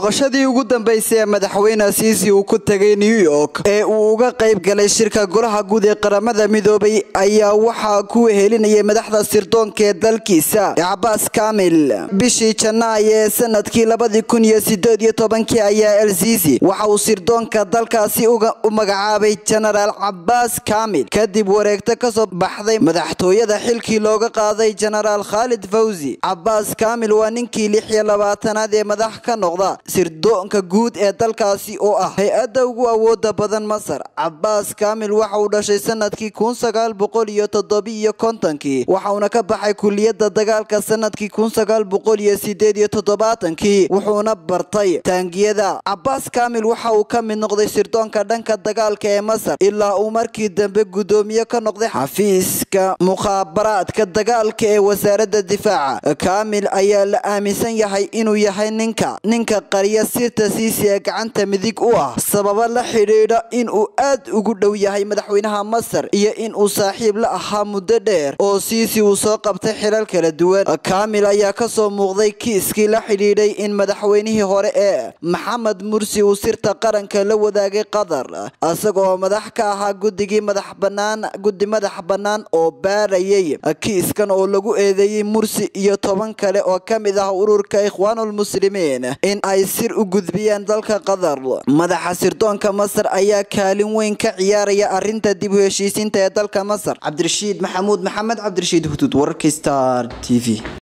booqashadii ugu dambeysay ee madaxweyne siisi uu ku tegay new york ee uu uga qayb galay shirka golaha guud ee qaramada midoobay ayaa waxaa ku wehelinayay madaxda sirdoonka ee dalkiisa cabaas kamil bishii janaay ee sanadkii labadii kun iyo sideed iyo tobankii ayaa el sisi waxa uu sirdoonka dalkaasi u magacaabay jenaraal cabaas kamil kadib wareegto kasoo baxday madaxtooyada xilkii looga qaaday jenaraal khaalid fawzi cabaas kamil waa ninkii lix iyo labaatanaad ee madax ka noqda sirdoonka guud ee dalkaasi oo ah hay-adda ugu awooda badan masar cabaas kamil waxa uu dhashay sanadkii kun sagaal boqol iyo toddobiiyo kontonkii waxauna ka baxay kuliyada dagaalka sanadkii kun sagaal boqol iyo sideed iyo toddobaatankii wuxuuna bartay taangiyada cabaas kamil waxa uu ka mid noqday sirdoonka dhanka dagaalka ee masar ilaa uu markii dambe guddoomiye ka noqday xafiiska mukhaabaraadka dagaalka ee wasaaradda difaaca kamil ayaa la aaminsan yahay inuu yahay ninka ninka qariya sirta siisi ee gacanta midig u ah sababo la xidhiidha in uu aad ugu dhow yahay madaxweynaha masar iyo in uu saaxiib la ahaa muddo dheer oo siisi uu soo qabtay xilal kala duwan kamil ayaa kasoo muuqday kiiskii la xidhiidhay in madaxweynihii hore ee maxamed mursi uu sirta qaranka la wadaagay qatar isagoo madax ka ahaa guddigii madax banaan guddi madax bannaan oo baarayay kiiskan oo lagu eedeeyey mursi iyo toban kale oo ka mid ah ururka ikhwaanulmuslimiin in ay sir u gudbiyeen dalka qatar madaxa sirdoonka masar ayaa kaalin weyn ka ciyaaraya arrinta dib u heshiisiinta ee dalka masar cabdirashiid maxamuud maxamed cabdirashiid huduud wararka star t v